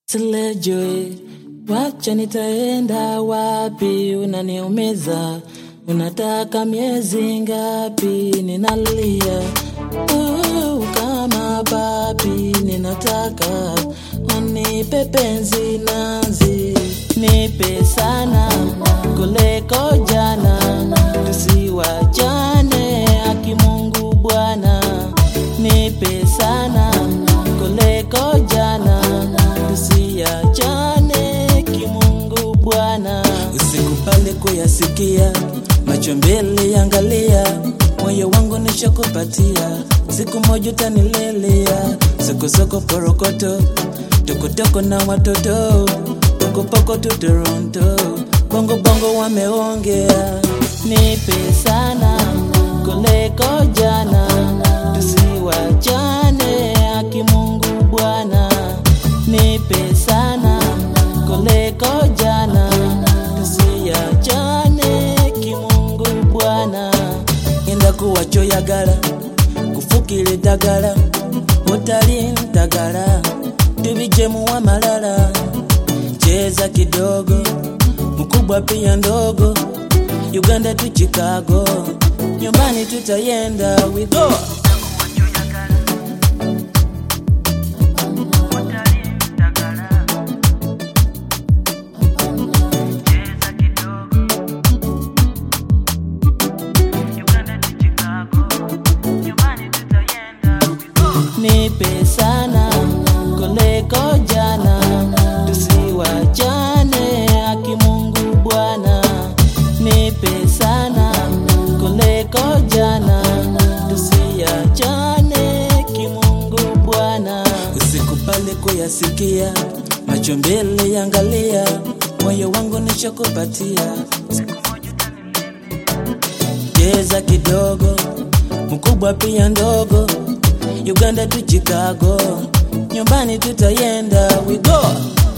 Silejwe, wacha nitaenda wapi? Unaniumiza, unataka miezi ngapi? Ninalia uh, kama papi, ninataka wanipe penzi nazi, nipe sana kuliko jana, tusiwachane haki Mungu Bwana, nipe sana kuliko jana, tusiachane kimungu Bwana. Usikubali kuyasikia, macho mbele yangalia, moyo wangu nishakupatia, siku moja utanilelea, sokosoko porokoto, tokotoko na watoto, pokopoko tu Toronto, bongo bongo wameongea, nipe sana kuliko jana, tusiwachane haki Mungu Bwana, nipe sana kuliko jana, tusiachane kimungu Bwana, enda kuwachoyagala kufukile dagala utali ntagala tubijemu wa malala cheza kidogo mkubwa pia ndogo Uganda tu Chicago nyumbani tutayenda we go nipe sana kuliko jana, tusiwachane haki Mungu Bwana, nipe sana kuliko jana, tusiachane kimungu Bwana. Usikubali kuyasikia, macho mbele yangalia, moyo wangu nishakupatia, cheza kidogo, mkubwa pia ndogo Uganda tu Chicago, nyumbani tutayenda we go.